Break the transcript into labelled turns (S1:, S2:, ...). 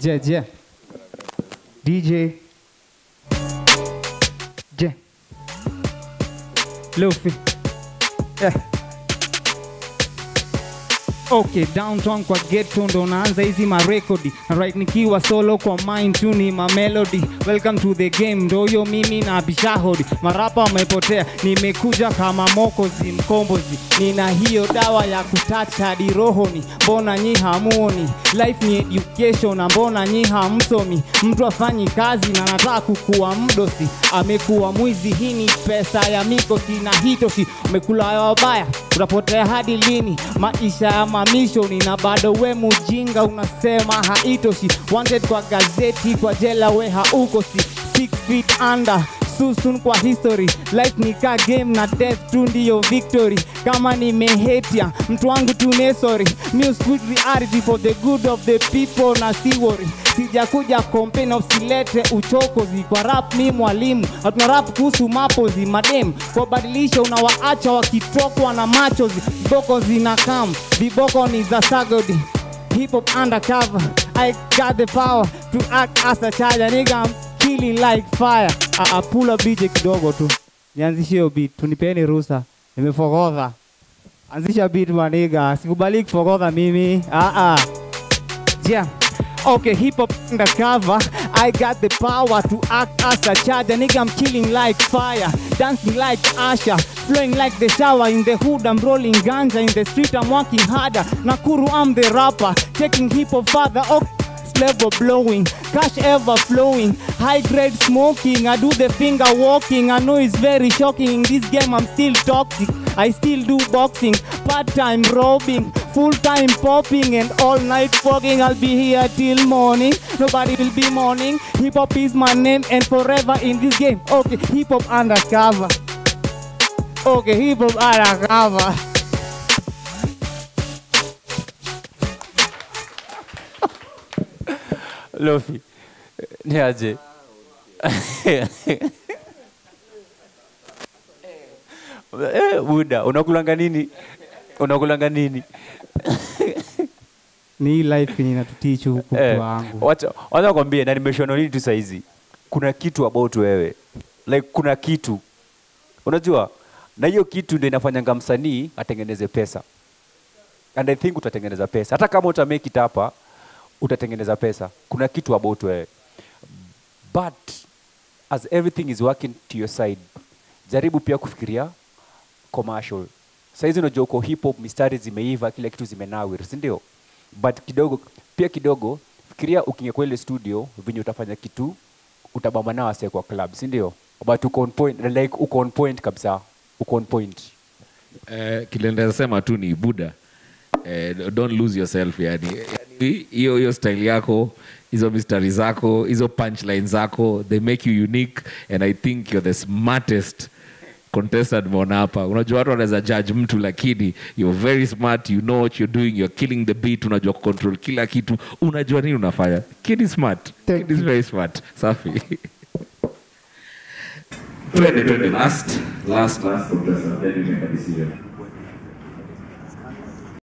S1: Je, je. DJ. Je. Luffy. Yeah. Okay, downtown kwa ghetto ndo naanza hizi marekodi right nikiwa solo kwa mind tu ni ma melody welcome to the game ndoyo mimi na bishahodi marapa wamepotea nimekuja kama mokozi mkombozi nina hiyo dawa ya kutacha hadi rohoni mbona nyi hamuoni life ni education na mbona nyi hamsomi mtu afanyi kazi na nataka kukuwa mdosi amekuwa mwizi hii ni pesa ya mikosi na hitoshi umekula wabaya utapotea hadi lini maisha ya mamishoni na bado we mujinga unasema haitoshi wanted kwa gazeti kwa jela we haukosi six feet under susun kwa history life ni ka game na death tu ndiyo victory kama nimehetia mtu wangu tunesori news good reality for the good of the people na si worry sijakuja complain usilete uchokozi kwa rap mi mwalimu hatuna rap kuhusu mapozi madem kwa badilisha unawaacha wakitokwa na machozi viboko zina kam viboko ni za sagodi hip hop undercover I got the power to act as a charger nigga I'm killing like fire a, a pull up DJ kidogo tu nianzishe hiyo beat tunipeni ruhusa nimefogodha anzisha beat maniga sikubali kufogodha mimi ah ah yeah Okay, hip hop undercover. I got the power to act as a charger. Nigga, I'm killing like fire, dancing like Asha, flowing like the shower. In the hood, I'm rolling ganja. In the street, I'm working harder. Nakuru, I'm the rapper, taking hip hop further. Okay level blowing, cash ever flowing, high grade smoking. I do the finger walking. I know it's very shocking. In this game, I'm still toxic. I still do boxing, part time robbing, full time popping, and all night fogging. I'll be here till morning. Nobody will be mourning. Hip hop is my name, and forever in this game. Okay, hip hop undercover. Okay, hip hop undercover.
S2: Lofi, ni aje? Eh, Buda, unakulanga nini? Unakulanga nini?
S1: Ni hii life yenye inatutichu huku
S2: Eh,
S1: mtu wangu.
S2: wacha wacha kwambie na nimeshona nini tu saizi. Kuna kitu about wewe. Like kuna kitu. Unajua? Na hiyo kitu ndio inafanyanga msanii atengeneze pesa. And I think utatengeneza pesa. Hata kama uta make it hapa, utatengeneza pesa. Kuna kitu about wewe. But as everything is working to your side, jaribu pia kufikiria commercial. Saizi unajua uko hip hop, mistari zimeiva, kila kitu zimenawiri, si ndio? But kidogo pia kidogo fikiria ukiingia kwa ile studio venye utafanya kitu utabamba nao wase kwa club, si ndio? But uko on point, like uko on point kabisa, uko on point.
S3: Eh, kile ndasema tu ni buda eh, don't lose yourself yani Yani, hiyo hiyo style yako hizo mistari zako hizo punchline zako they make you unique and i think you're the smartest contestant mona hapa unajua watu wanaweza judge mtu lakini you're very smart you know what you're doing you're killing the beat unajua control kila kitu unajua nini unafanya kid is smart
S1: Thank
S3: kid is very smart safi twende twende last last last contestant then you make a decision